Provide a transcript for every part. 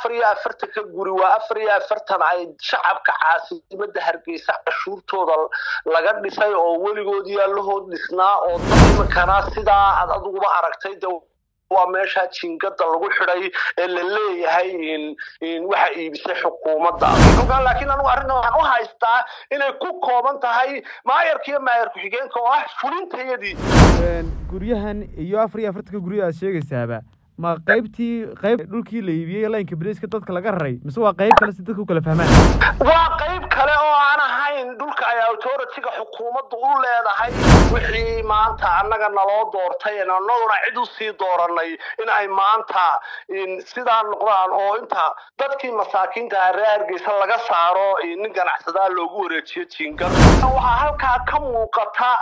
afar iyo afartanka guri waa afar iyo afartan ay shacabka caasimada hargeysa cashuurtooda laga dhisay oo weligood yaalahood dhisnaa oo dad iminkana sidaa aad adiguba aragtay de waa meesha jingada lagu xidhay ee la leeyahay waxa iibisay xukuumadda laakiin anigu arrintan waxaan u haystaa inay ku kooban tahay maayarka iyo maayar ku-xigeenka oo ah fulintayadii guryahan iyo afar iyo afartanka guryo aad sheegaysaaba ma qaybtii qayb dhulkii la iibiyey laynka bariiska dadka laga raray mise waa qayb kale si dadka u kala fahmaan waa qayb kale oo aan ahayn dhulka ay authority-ga xukuumaddu u leedahay wixii maanta annaga naloo doortay annaguna cid u sii dooranay in ay maanta sidaa noqdaan oo inta dadkii masaakiinta reer hargeysa laga saaro nin ganacsadaa loogu wareejiyo jingar waxaa halkaa ka muuqata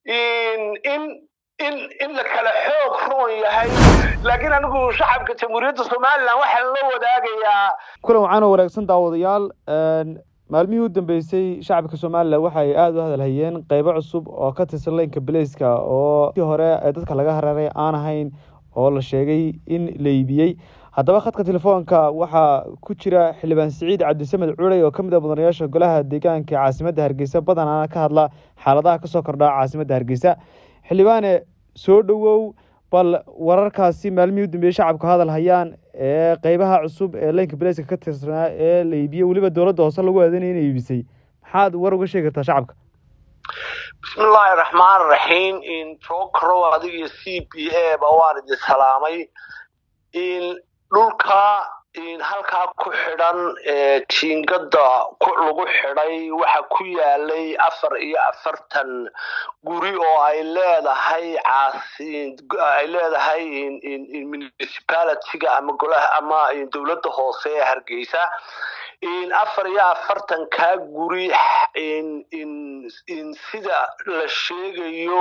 in in in la kala xoog roon yahay laakiin anigu shacabka jamhuuriyadda somalilan waxaan la wadaagayaa kulan wacan oo wanaagsan daawadayaal maalmihii u dambeysay shacabka somalilan waxay aada u hadalhayeen qeybo cusub oo ka tirsan leynka baleyska oo kii hore ee dadka laga hararay aan ahayn oo la sheegay in la iibiyey haddaba khadka telefoonka waxaa ku jira xildhibaan siciid cabdisamed culey oo ka mid a mudanayaasha golaha deegaanka caasimadda hargeysa badanaana ka hadla xaaladaha kasoo kordha caasimadda hargeysa xildhibaane soo dhowow bal wararkaasi maalmihii u dambeeyey shacabka hadal hayaan ee qeybaha cusub ee leynka baleyska ka tirsanaa ee la iibiyey weliba dowladda hoose lagu aadanaya inay iibisay maxaad war uga sheegi kartaa shacabka bismillaahi raxmaan raxiim jokrow adiga iyo c b a ba waan idin salaamay dhulka halkaa ku xidhan jiingada lagu xidhay waxa ku yaalay afar iyo afartan guri oo ay leedahay ay leedahay municipalityga ama golaha ama dowladda hoose ee hargeysa afar iyo afartankaa guri sida la sheegayo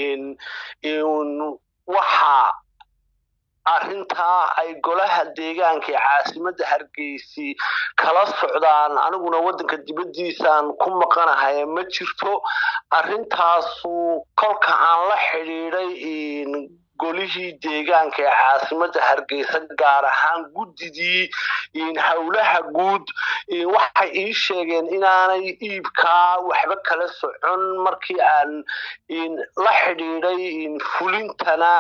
waxa arrintaa ay golaha deegaanka ee caasimadda hargeysi kala socdaan aniguna waddanka dibaddiisaan ku maqanahay ma jirto arrintaasu kolka aan la xidhiiday golihii deegaanka ee caasimadda hargeysa gaar ahaan guddidii howlaha guud waxay ii sheegeen inaanay iibkaa waxba kala socon markii aan la xidhiiday fulintana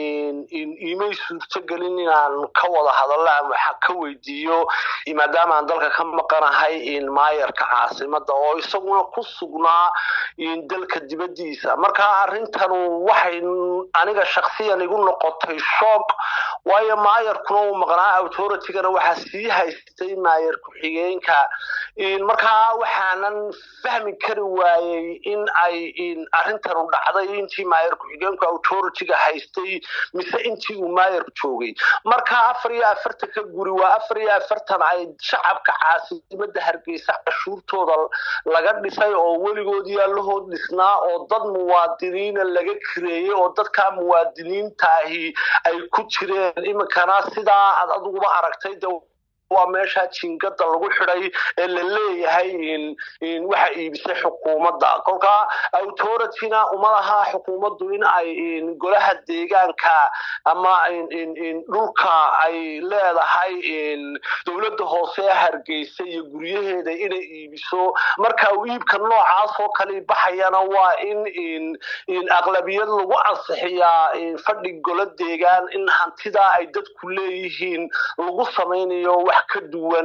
imay suurtogelin inaan ka wada hadallo ama waxa ka weydiiyo maadaama aan dalka ka maqanahay maayarka caasimadda oo isaguna ku sugnaa dalka dibaddiisa marka arrintanu waxay aniga shaksiya igu noqotay shoog waayo maayarkuna uu maqnaa authority-gana waxaa sii haystay maayar ku-xigeenka markaa waxaanan fahmi kari waayey in ay arrintanu dhacday intii maayar ku-xigeenku authority-ga haystay mise intii uu maayar joogay marka afar iyo afartanka guri waa afar iyo afartan ay shacabka caasimadda hargeysa cashuurtooda laga dhisay oo weligood yaalahood dhisnaa oo dad muwaadiniina laga kireeyey oo dadkaa muwaadiniin taahi ay ku jireen iminkana sidaa aad adiguba aragtay de waa meesha jingada lagu xidhay ee la leeyahay waxa iibisay xukuumadda kolka authority-na uma laha xukuumaddu in ay golaha deegaanka ama dhulka ay leedahay dowladda hoose ee hargeysa iyo guryaheeda inay iibiso marka uu iibka noocaas oo kale baxayana waa in aqlabiyad lagu ansixiyaa fadhi golo deegaan in hantidaa ay dadku leeyihiin lagu samaynayo wax ka duwan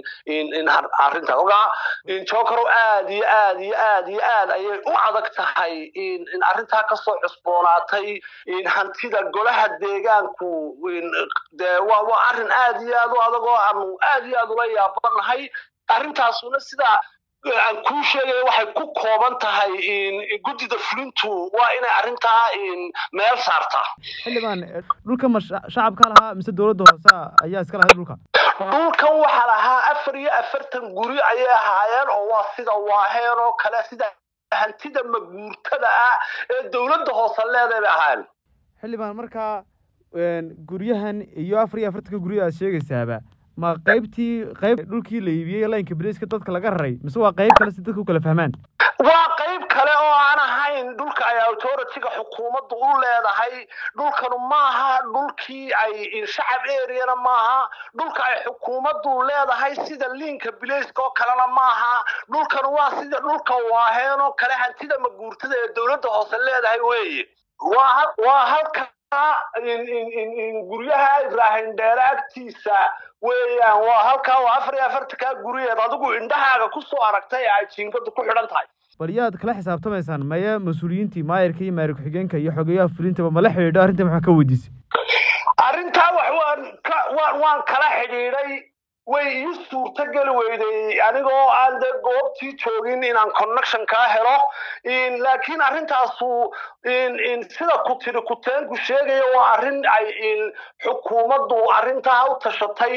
arrinta kolkaa jokorow aad iyo aad iyo aad iyo aad ayay u adag tahay in arrintaa kasoo cusboonaatay hantida golaha deegaanku de waa waa arrin aad iyo aad u adag oo aanu aad iyo aad ula yaabanahay arrintaasuna sidaa aan kuu sheegaya waxay ku kooban tahay guddida fulintu waa inay arrintaa meel saartaa xildhibaan dhulka ma shacabka lahaa mise dowladda hoose ayaa iska lahay dhulka dhulkan waxaa lahaa afar iyo afartan guri ayay ahaayeen oo waa sida waaheen oo kale sida hantida maguurtada ah ee dowladda hoose leeday bay ahaayeen xildhibaan markaa guryahan iyo afar iyo afartanka guryo aad sheegaysaaba ma qaybtii qayb dhulkii la iibiyey laynka bariiska dadka laga raray mise waa qayb kale si dadka u kala fahmaan waa qayb kale oo aan ahayn ahayn dhulka ay authorityga xukuumaddu u leedahay dhulkanu maaha dhulkii ay shacab areana maaha dhulka ay xukuumaddu leedahay sida liinka bilayska oo kalena maaha dhulkanu waa sida dhulka waaheen oo kale hantida maguurtada ee dowladda hoose leedahay weeye waa halka guryaha ibraahim dheere agtiisa weeyaan waa halkaa waa afar iyo afartankaa guryeed adigu indhahaaga kusoo aragtay ay jiingadu ku xidhan tahay bal yaad kala xisaabtamaysaan maya mas-uuliyiintii maayarka iyo maayar ku-xigeenka iyo xogeyaha fulintaba mala xidhiidho arrinta maxaa ka weydiisay arrintaa wax waan ka waan waan kala xidhiidhay way ii suurto geli weyday anigoo aan dee goobtii joogin inaan connection kaa helo laakiin arrintaasu sida ku tiri kuteenku sheegaya waa arrin ay xukuumaddu arrintaa u tashatay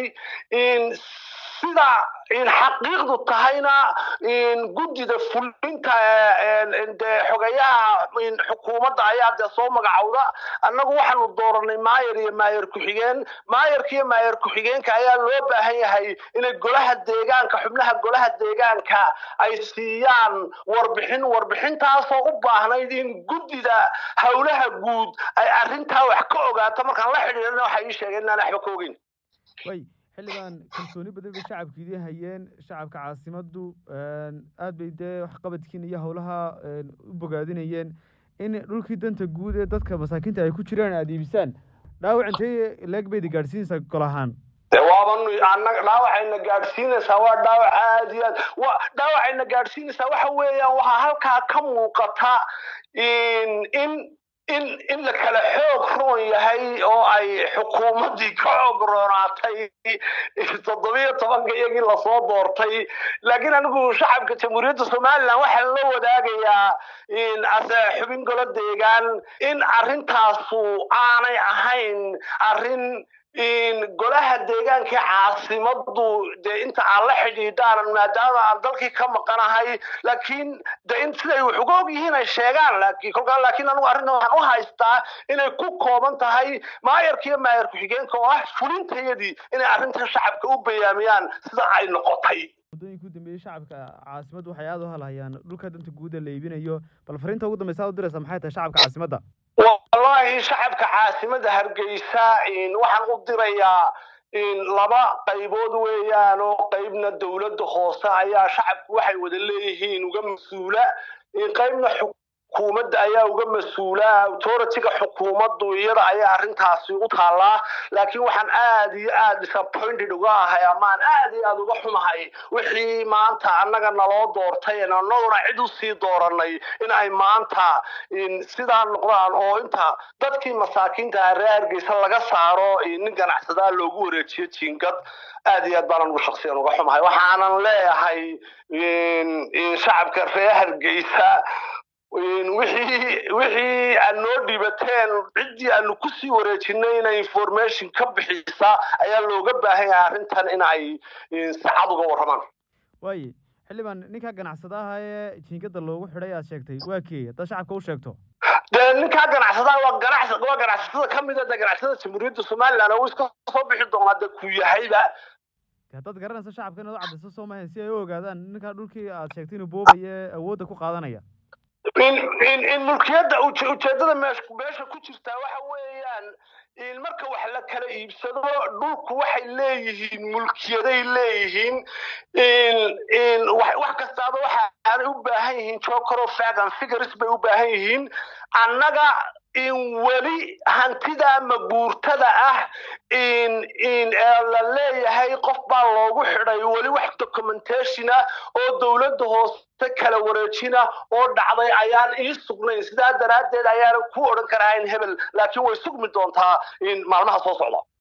sida xaqiiqdu tahayna guddida fulinta dee xogayaha xukuumadda ayaa dee soo magacowda annagu waxaanu dooranay maayar iyo maayar ku-xigeen maayarka iyo maayar ku-xigeenka ayaa loo baahan yahay inay golaha deegaanka xubnaha golaha deegaanka ay siiyaan warbixin warbixintaasoo u baahnayd in guddida howlaha guud ay arrintaa wax ka ogaato markaan la xidhiidhana waxay ii sheegeen inaan waxba ka ogeyn xildhibaan kalsooni badan bay shacabka idiin hayeen shacabka caasimaddu aad bay dee waxqabadkiin iyo howlaha u bogaadinayeen in dhulkii danta guud ee dadka masaakiinta ay ku jiraan aada iibisaan dhaawac intee leeg baydi gaadhsiinaysaa gol ahaan waaban annaga dhaawacayna gaadhsiinaysaa waa dhaawac aad iyo aad wa dhaawacayna gaadhsiinaysaa waxa weeyaan waxaa halkaa ka muuqata in in in la kala xoog roon yahay oo ay xukuumaddii ka xoog roonaatay toddobiyo tobanka iyagii lasoo doortay laakiin anigu shacabka jamhuuriyadda somalilan waxaan la wadaagayaa ase xubin golo deegaan in arrintaasu aanay ahayn arrin golaha deegaanka caasimaddu dee inta aan la xidhiidhaan maadaama aan dalkii ka maqanahay laakiin de in siday wax uga og yihiin ay sheegaan laakiin kolkaa laakiin anigu arrinta waxaan u haystaa inay ku kooban tahay maayarka iyo maayar ku-xigeenka oo ah fulintayadii inay arrintan shacabka u bayaamiyaan sida ay noqotay muddooyinka u dambeeyey shacabka caasimaddu waxay aada u halhayaan dhulka danta guuda la iibinayo bal fariinta ugu dambeysa aad u diraysaa maxay tahay shacabka caasimadda wallahi shacabka caasimada hargeysa waxaan u dirayaa laba qaybood weeyaan oo qaybna dowladda hoose ayaa shacabku waxay wada leeyihiin uga mas-uula qaybna xukuumadda ayaa uga mas-uula authorityga xukuumaddu iyada ayaa arrintaasi u taallaa laakiin waxaan aad iyo aad disappointed uga ahay amaan aad iyo aad uga xumahay wixii maanta annaga naloo doortay annaguna cid usii dooranay in ay maanta sidaa noqdaan oo inta dadkii masaakiinta reer hargeysa laga saaro nin ganacsadaa loogu wareejiyo jiingad aad iyo aad baan anugu shaksiyan uga xumahay waxaanan leeyahay shacabka reer hargeysa wixii wixii aad noo dhibateen ciddii aanu kusii wareejinay inay information ka bixisa ayaa looga baahan yahay arrintan in ay saacad uga warramaan waaye xildhibaan ninkaa ganacsadaha ee jiingada loogu xidhay aad sheegtay waa keey haddaad shacabka u sheegto dee ninkaa ganacsadaha waa ganacs waa ganacsatada ka mid a dee ganacsatada jamhuuriyadda somaliland oo iska soo bixi doonaa dee ku yahayba haddaad garanayso shacabka inaad u caddayso soo mahayn si ay u ogaadaan ninkaa dhulkii aad sheegtay inuu boobaya awoodda ku qaadanaya in in in mulkiyadda ujeeddada meesh meesha ku jirtaa waxa weeyaan in marka wax la kala iibsado dhulku waxay leeyihiin mulkiyaday leeyihiin in in wax kastaaba waxa aanay u baahan yihiin jokero fagan figures bay u baahan yihiin annaga in weli hantida maguurtada ah in in la leeyahay qof baa loogu xidhay weli wax documentation ah oo dowladda hoose kala wareejina oo dhacday ayaan ii sugnayn sidaa daraaddeed ayaanan ku odhan karahayn hebel laakiin way sugmi doontaa in maalmaha soo socda